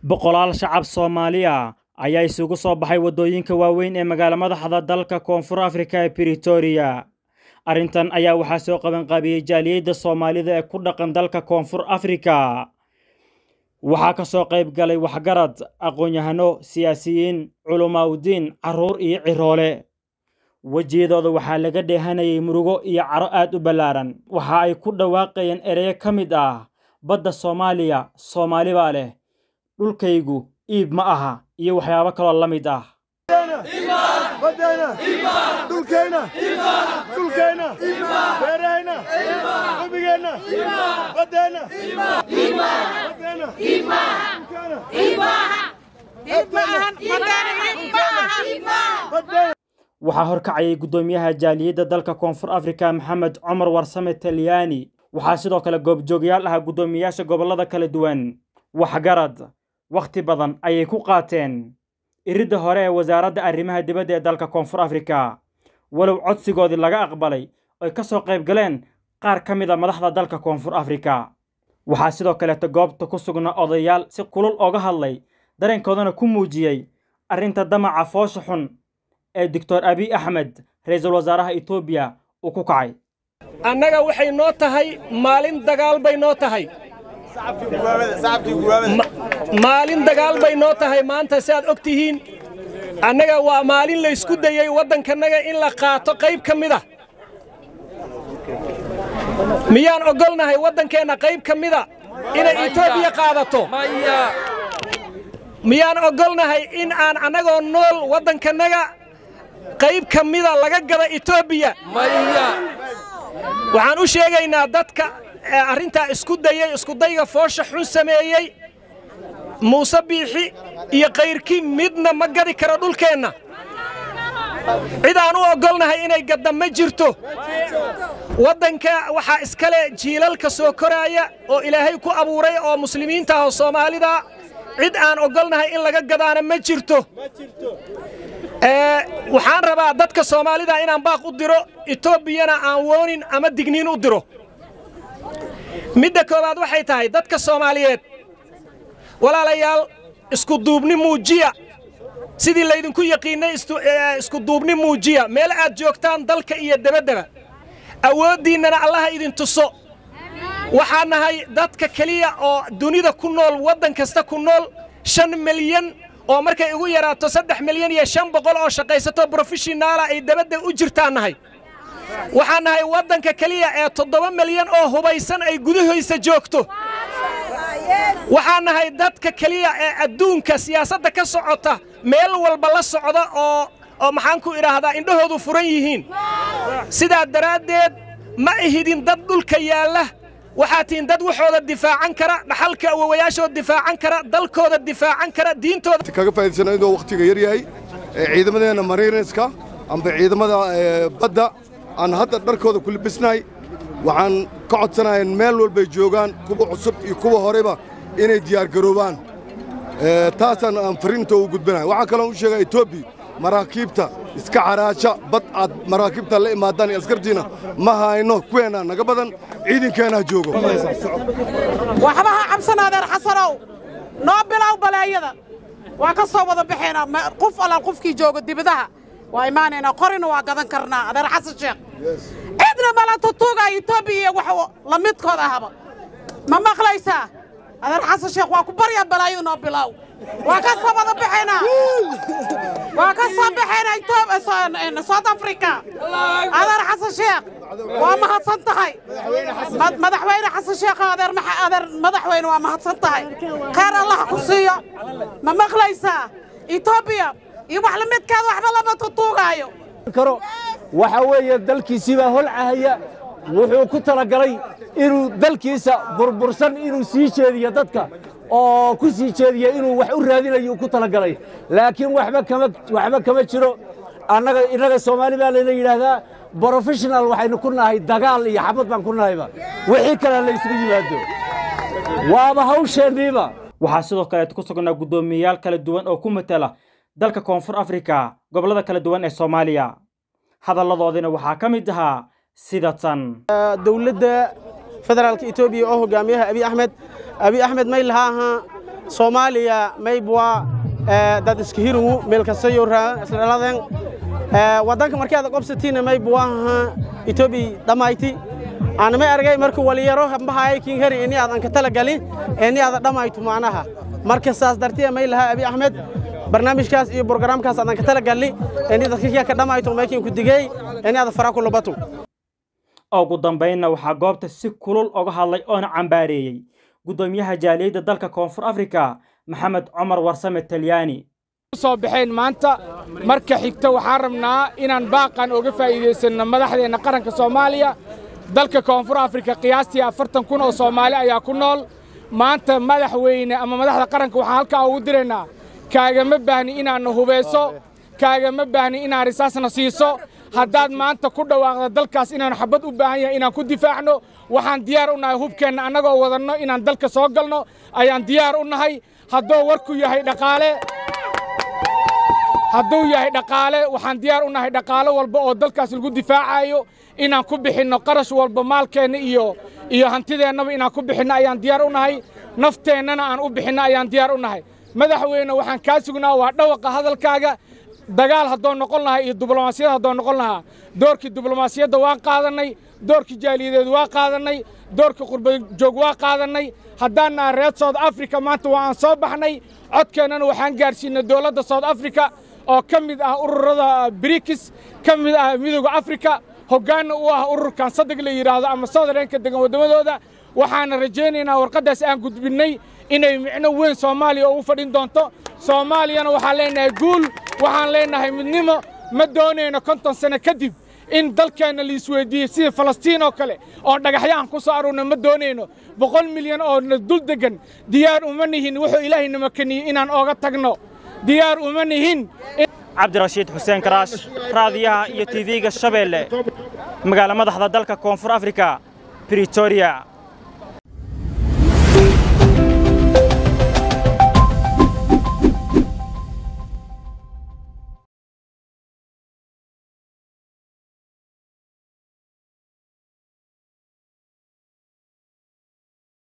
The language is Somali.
boqolaal shacab Soomaaliya ayaa isugu soo baxay waddooyinka waaweyn ee magaala madaxda dalka Koonfur Afrika ee Pretoria. Arrintan ayaa waxaa soo qaban qaabiyey jaaliyadda Soomaalida ee ku dhaqan dalka Koonfur Afrika. Waxaa ka soo qayb galay waxgarad, aqoon-yahano, siyaasiyiin, culumaaudiin, carruur iyo ciroole. wejiyadooda waxaa laga dheehanayay murugo iyo caro aad u ballaaran waxa ay ku dhawaaqayeen ereyo ka mid ah badda soomaaliya soomaali baa leh dhulkaygu iib ma aha iyo waxyaabo kaloo la mid ah baddeena dhulkeenna dhulkeenna beeraheenna qubigeenna baddeenna baddeena baddeena waxaa horkacayay guddoomiyaha jaaliyadda dalka koonfur afrika maxamed cumar warsame talyaani waxaa sidoo kale goobjoogyaal ah guddoomiyayaasha gobollada kala duwan waxgarad wakhti badan ayay ku qaateen iridda hore ee wasaaradda arrimaha dibadda ee dalka koonfur afrika walow codsigoodii laga aqbalay oy ka soo qayb galeen qaar ka mid a madaxda dalka koonfur afrika waxaa sidoo kaleeta goobta ku sugnaa odayaal si kulul ooga hadlay dareenkoodana ku muujiyey arrinta damaca foosha xun ee doctor abiy axmed ra-iisul wasaaraha etoobiya uu ku kacay annaga waxay noo tahay maalin dagaal bay noo tahay maalin dagaal bay noo tahay maanta si aad og tihiin annaga waa maalin laysku dayey waddankannaga in la qaato qayb ka mida miyaan oggolnahay waddankeenna qayb ka mida inay etoobiya qaadato miyaan oggolnahay in aan annagoo nool waddankannaga qayb ka mida laga gada etoobiya waxaan u sheegaynaa dadka arrintaa isku dayey iskudayga foosha xun sameeyey muuse biixi iyo kayrkii midna ma gadi karo dhulkeenna cid aan u oggolnahay inay gadda ma jirto waddanka waxaa iskale jiilalka soo koraaya oo ilaahay ku abuuray oo muslimiinta ah oo soomaalida cid aan oggolnahay in laga gadaana ma jirto waxaan rabaa dadka soomaalida inaan baaq u diro etoobiyana aan woonin ama digniin u diro midda koowaad waxay tahay dadka soomaaliyeed walaalayaal iskuduubni muujiya sidii laydinku yaqiinnay iskuduubni muujiya meel aad joogtaan dalka iyo debaddaba awooddiinnana allaha idin tuso waxaan nahay dadka keliya oo dunida ku nool waddan kasta ku nool shan milyan oo markay ugu yaraato saddex milyan iyo shan boqol oo shaqaysato brofeshinaala ay dabadda u jirtaan nahay waxaan nahay waddanka keliya ee toddoba milyan oo hubaysan ay gudahoysa joogto waxaan nahay dadka keliya ee adduunka siyaasadda ka socota meel walba la socda oo oo maxaan ku idhaahdaa indhahoodu furan yihiin sidaa daraaddeed ma ihidin dad dhulka yaalla waxaa tihiin dad waxooda difaacan kara dhaxalka awowayaashooda difaacan kara dalkooda difaacan kara diintooda kaga faa'iidaysana inuu wakhtiga yar yahay ciidamadeenna mariinska amba ciidamada badda aan hadda dharkooda ku libisnahay waxaan ka codsanayaa meel walbay joogaan kuwa cusub iyo kuwa horeba inay diyaargaroobaan taasaan aan fariinta u gudbinahay waxaa kaloon u sheegaa etoobiya maraakiibta iska caraasha bad aad maraakiibta la imaadaan iyo askartiina ma hayno kuweennaa naga badan ciidankeenaa joogo waxba ha cabsanaadeer xasanow noo bilow baleeyada waa ka soo wada baxaynaa qof allaal qofkii jooga dibadaha waa imaanaynaa qorina waa gadan karnaa adeer xasan sheekh cidna mala tutuugaya etoobiya iyo wax la midkood ahaba ma maqlaysaa adeer xasan sheekh waa ku baryaa balaayada noo bilow waa ka soo wada baxaynaa waa ka soo baxaynaa south africa adeer xasan sheekh waa mahadsan tahay madaxweyne xasan sheekh adeer adeer madaxweyne waa mahadsan tahay khayr allah ku siiyo ma maqlaysaa etoobiya iyo wax la midkaada waxba lama tutuugaayo karo waxa weeye dalkiisii baa holcahaya wuxuu ku talagalay inuu dalkiisa burbursan inuu sii jeediyo dadka oo ku sii jeediya inuu wax u raadinayo ku talagalay laakiin waxba kama waxba kama jiro annaga innaga soomaali baa layna yidhaahdaa brofessional waxaynu ku nahay dagaal iyo xabad baan ku nahayba wixii kale la isugu yimaado waaba hawsheenniiba waxaa sidoo kaleet ku sugnaa guddoomiyeyaal kala duwan oo ku matala dalka koonfur afrika gobollada kala duwan ee soomaaliya hadalladoodina waxaa ka mid ahaa sida tan dowladda federaalka etoobiya oo hogaamiyaha abiy axmed abiy axmed may lahaa ahaa soomaaliya maybwa dad iska hirungu meel kastayo isdhaladen waddanka markaad qobsatiina maybwaha etoobiya dhammayti aan may argay marka waliyaro hambahaay kiin heri ini aadan ka talagali ini aada dhammayto macnaha marka saas dartiya may lahaa abi axmed barnaamijkaas iyo brogaraamkaas aadan ka talagali ini dadka kiya ka dhammayto maykin ku digey ini aada faraa ku lubato ugu dambaynna waxaa goobta si kulul oga hadlay oona cambaareeyey guddoomiyaha jaaliyadda dalka koonfur afrika maxamed cumar warsame talyaani soo baxeen maanta marka xigta waxaan rabnaa inaan baaqan oga faa'iidaysanno madaxdeenna qaranka soomaaliya dalka koonfur afrika qiyaastii afartan kun oo soomaali ayaa ku nool maanta madaxweyne ama madaxda qaranka waxaan halkaa ugu diraynaa kaagama baahni inaadna hubayso kaagama baahni inaad risaasna siiso haddaad maanta ku dhawaaqda dalkaas inaanu xabad u baahan yahay inaan ku difaacno waxaan diyaar u nahay hubkeenna annagoo wadanno inaan dalka soo galno ayaan diyaar u nahay hadduu warku yahay dhaqaale hadduu yahay dhaqaale waxaan diyaar u nahay dhaqaalo walba oo dalkaas lagu difaacayo inaan ku bixinno qarash walba maalkeenna iyo iyo hantideennaba inaan ku bixinno ayaan diyaar u nahay nafteennana aan u bixinno ayaan diyaar u nahay madaxweyne waxaan kaa sugnaa waa dhawaqa hadalkaaga dagaal haddoo noqon lahaa iyo diblomaasiyad haddoo noqon lahaa doorkii diblomaasiyadda waa qaadannay doorkii jaaliyadeed waa qaadannay doorkii qurbajoog waa qaadannay haddaan naha reer south africa maanta waa aan soo baxnay codkeennana waxaan gaadhsiinay dowladda south africa oo ka mid ah ururada brikis ka mid ah midooda afrika hoggaanna u ah ururkan saddeg la yidhaahdo ama southereenka degan waddamadooda waxaana rajaynaynaa warqaddaas aan gudbinnay inay micno weyn soomaaliya ugu fadhin doonto soomaaliyana waxaan leenahay guul waxaan leenahay midnimo ma doonayno konton sano kadib in dalkeenna liisweydiiyey sidii falastiin oo kale oon dhagaxyahan ku soo aruurna ma doonayno boqol milyan oo na dul deggan diyaar uma nihin wuxuu ilaahay nama keniyey inaan ooga tagno diyaar uma nihin cabdirashiid xuseen karaash raadiyaha iyo tv-ga shabeelle magaalo madaxda dalka koonfur afrika britoria